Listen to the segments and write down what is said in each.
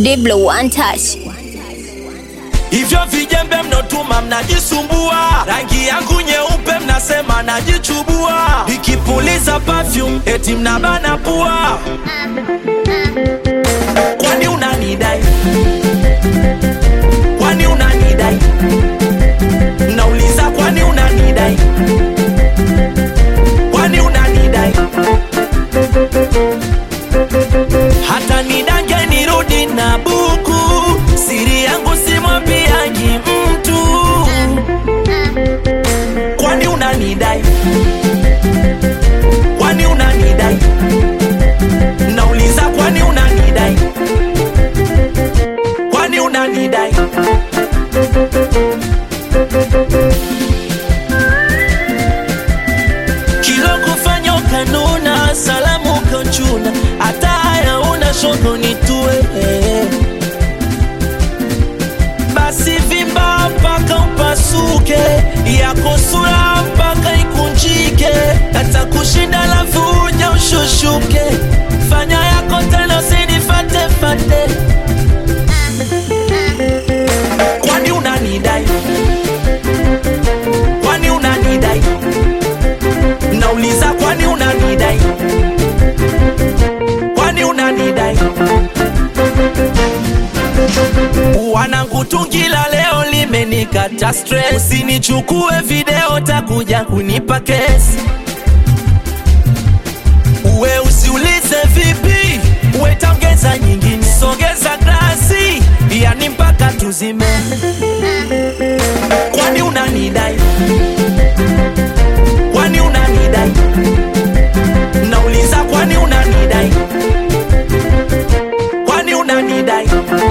Diblo one touch. Hivyo vijembe mnotuma mnajisumbua, rangi yangu nyeupe mnasema najichubua, nikipuliza perfume eti mnabana pua. Kwani unanidai? Kwani unanidai? Nauliza, kwani unanidai? Kwani unanidai? hata nidange nirudi na buku, siri yangu simwambiagi mtu. Kwani unanidai? Kwani unanidai? Nauliza, kwani unanidai? Kwani unanidai? kilo kufanya ukanuna, salamu ukanchuna, hata haya una shoko nitue. Basi vimba mpaka upasuke, yako sura mpaka ikunjike, hata kushinda lafu uja ushushuke, fanya yako tena usinifate fate. Kwani unanidai? Kwani unanidai? Nauliza, kwani unanidai? Kwani unanidai? Wanangu, tungi la leo limenikata stress, usinichukue video, takuja kunipa kesi. Uwe usiulize vipi, uwe taongeza nyingine, sogeza glasi, yani mpaka tuzime. Kwani unanidai? Kwani unanidai? Nauliza, kwani unanidai? Kwani unanidai?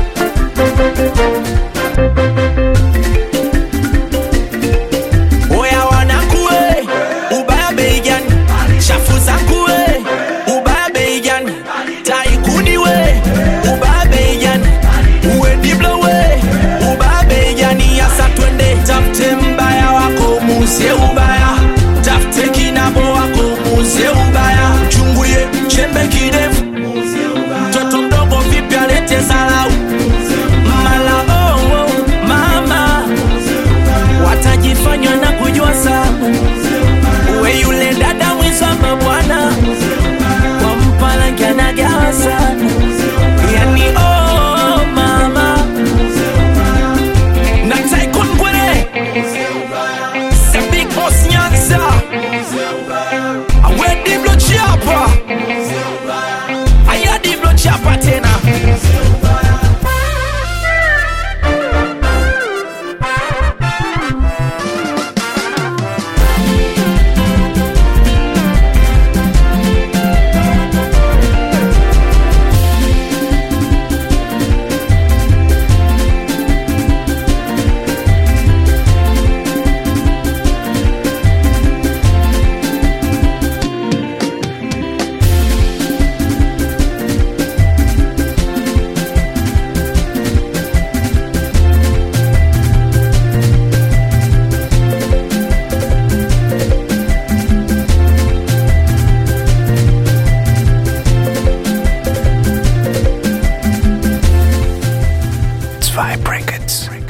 Oya wanakue, ubaya bei gani? Shafu zangu we, ubaya bei gani? Taikuni we, ubaya bei gani? Uwe Diblo we, ubaya bei gani? Yasa twende tafute mbaya wako muzie ubaya, tafute kinabo wako muzie ubaya, chungulie chembe kidefu, mtoto mdogo vipi alete zalau mala oh, oh, mama watajifanywa na kujua sana uwe yule dada mwizama bwana kwa mpalangi anagawa sana yani oh, mama na Tycoon Ngwere the big boss Nyanza awe Diblo Chapa aya Diblo Chapa tena Zwei Brackets.